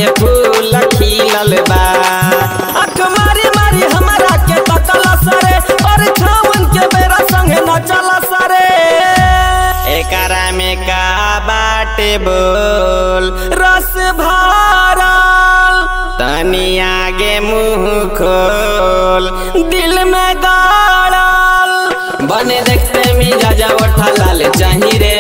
के फूल खिलल बा आँख मारी मारी हमरा के तकल सरे और छावन के बेरा संगे नचल सरे एकरा में का बाटे बोल रस भरल तनी आगे मुंह खोल दिल में गाड़ल बने देखते मिजाज उठा लाल चाही रे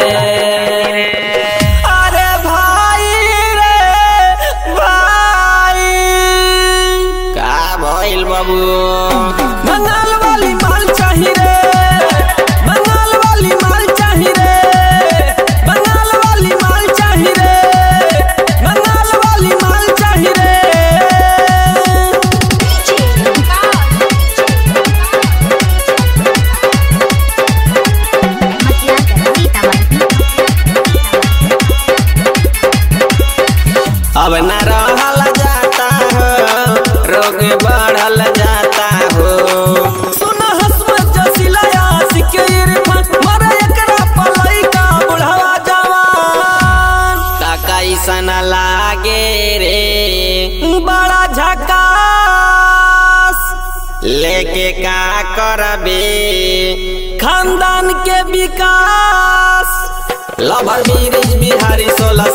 अरे भाई रे भाई का भइल बाबू बंगाल वाली माल चाही रे बंगाल वाली माल चाही रे बंगाल वाली माल चाही रे बंगाल वाली माल चाही रे अब न रहल जाता हो रोग बढ़ल जाता हो सुन हसमत जसिला आशिक इरफान मरे एकरा पलई का बुढ़ावा जवान कैसन लागे रे बड़ा झकास लेके का करबे खानदान के विकास लभर बीरिज बिहारी सोलह